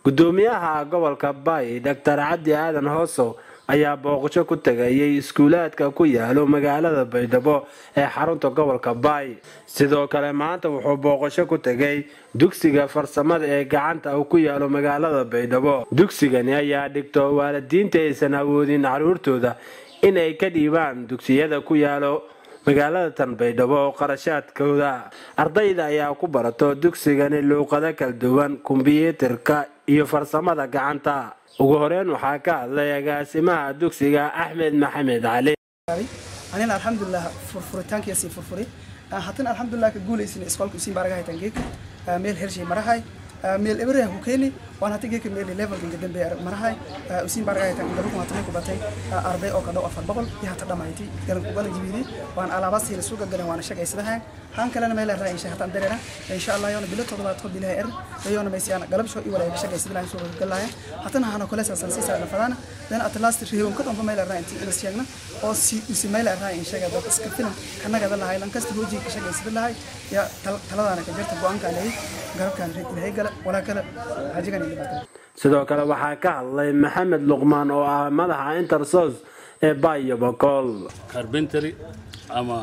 gudoomiyaha gobolka baay doctor cabdi aadan hoosow ayaa booqasho ku tegayay iskuulaadka ku yaalo magaalada baydhabo ee xarunta gobolka baay sidoo kale maanta wuxuu booqasho ku tegay dugsiga farsamada ee gacanta uu ku yaalo magaalada baydhabo dugsigani ayaa dhigto waalidiinta aysan awoodin caruurtooda in ay ka dhiibaan dugsiyada ku yaalo magaalada tan baydhabo oo qarashaadkooda ardayda ayaa ku barato dugsigani luuqado kala duwan kombyuutarka iyo farsamada gacanta ugu horeyn waxaa ka hadlay agaasimaha dugsiga axmed maxamed cali anina alxamdulilah furfuritaankiisi furfuri haddana alxamdulilah ka guulaysin iskoolka usiin baaraga haytan geeka meel hershay marahay meel ebereha ku keeni waan hata geeka meel levelka inka dambe marahay usiin baaraga haytan gaba kuma tamay ku batay arday oo ka dhow afar boqol iyo hata dhamayti garan ku galan jibidi waan alaabaas hila suuga galan waana shaqaysadahay han kalena meel raa insha hatan dareera insha Allah yoona bilo toddobaad ko bilaha er yoona meesiyana galab soo iwala ka shaqaysadahay suuga galaya hatana hana kale saasan si saarna fadana dan at last reeyon ka dhanba meel raa intii ina sheegna oo si usi meel raa in sheega dad iska filan kanaga dalahay lan kasta hooji ka shaqaysadahay ya taladana ka jirta go'aanka leey garabkan ilaahay gala wala kala hajigan ilaa sidoo kale waxaa ka hadlay maxamed luqmaan oo ah madaxa intersos ee bayo bokool carpentry ama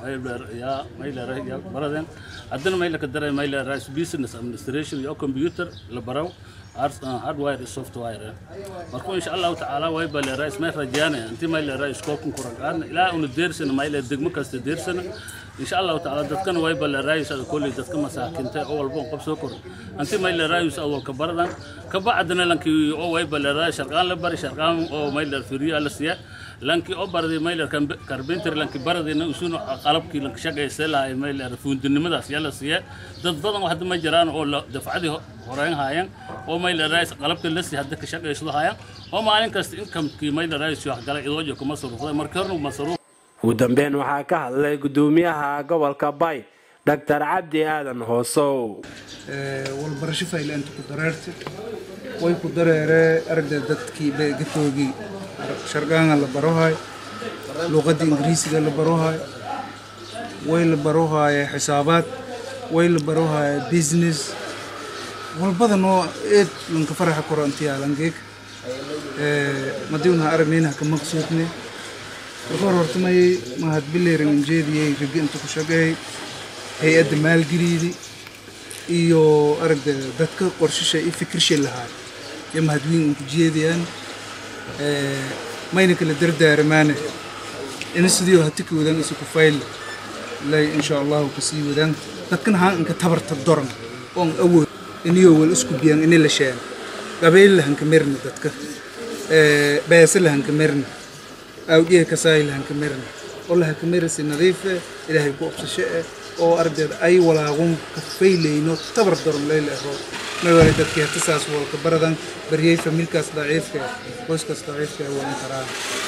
ya mayleera ya baraden haddana mayla ka daray mayleera business administration iyo computer la baraw hardware iyo software marka insha allahu tacaala way baleera ismay rajaane intii mayleera iskoolkan ku ragaadna ilaa una deersana mayleera degmo kasta deersana insha allahu tacaala dadkana way baleeraaysa kolley dadka masaakinta oo walba qof soo koray intii mayleeraayus awalka baradan kabacdina lankii oo way baleeraa sharqaan la bari sharqaan oo mayleer firiyo la siiya lankii oo baraday mayleer carpentry lankii baradayna usuna qalabkii lanka shaqaysa lahay mayleer fuundinimadaas yaa la siiya dad badan oo hadda ma jiraan oo dafcadii horeyn haayeen oo mayleeraayis qalabka la sii hadda ka shaqaysado haayeen oo maalin kasta inkamkii mayleeraayis wax galay idoojo kuma surufday markii horna masruuf ugu dambeyn waxaa ka hadlay gudoomiyaha gobolka bay doctor cabdi aadan hoosow walbarasho faylaanta ku dareerta way ku dareeree aragda dadkii gatoogii sharqaanga la barohay luuqadda ingiriisiga la barohay way la barohaya xisaabaad way la barohaya business walbadan oo eed lanka faraxa korantiyalangeeg madiwnaha aragnaynaha ka maqsuudne marka hor hortamay mahad bileeran injeediyey ragi inta ku shaqeey hay-adda maalgeliidi iyo aragda dadka qorshisha iyo fikirsha lahaa iyo mahadwiin unku jeediyaan mayna kala dardaaramaane ina sidii hati ka wadaan isu ku fayl lay insha allahu kasii wadaan dadkan haan inka tabarta doran oon awood iniyoo wal isku biyaan ini la sheen qabeyl lahanka merna dadka beesa lahanka merna awdhiha kasaay lahanka merna oo lahanka merasi nadiife ilaahay ku obsasho eh oo ardayda ay walaaqun ka fayleyno tabar doran leyla ero mawale dadkii hata saas walka baradan baryey familkaas daciifka qoyskaas daciifka waan karaa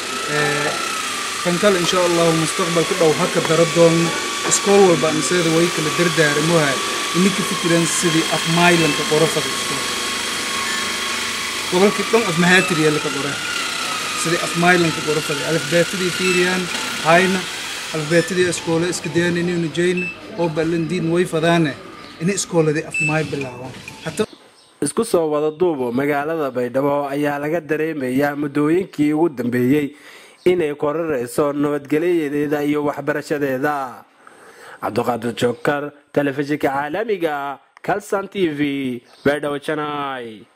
kan kale insha allahu mustaqbalka dhow haka daro doono iskool walba anseeda way kala dardaaramoha ininka fikiran sidii afmaylanka qorafada iskool gobolkii dhan afmahaatiriya laka qore sidii afmaylanka qorafada alifbeetadii fiiriyaan hayna alifbeetadii iskoole iska dayaan inaynu jeyna oo ballandiin way fadaane ina iskooladii afmaay bilaabaan isku soo wada duubo magaalada baydhabo ayaa laga dareemayaa muddooyinkii ugu dambeeyey inay korarayso nabadgelyadeeda iyo waxbarashadeeda cabdiqaadir jookar telefishinka caalamiga calson t v baydhabo janai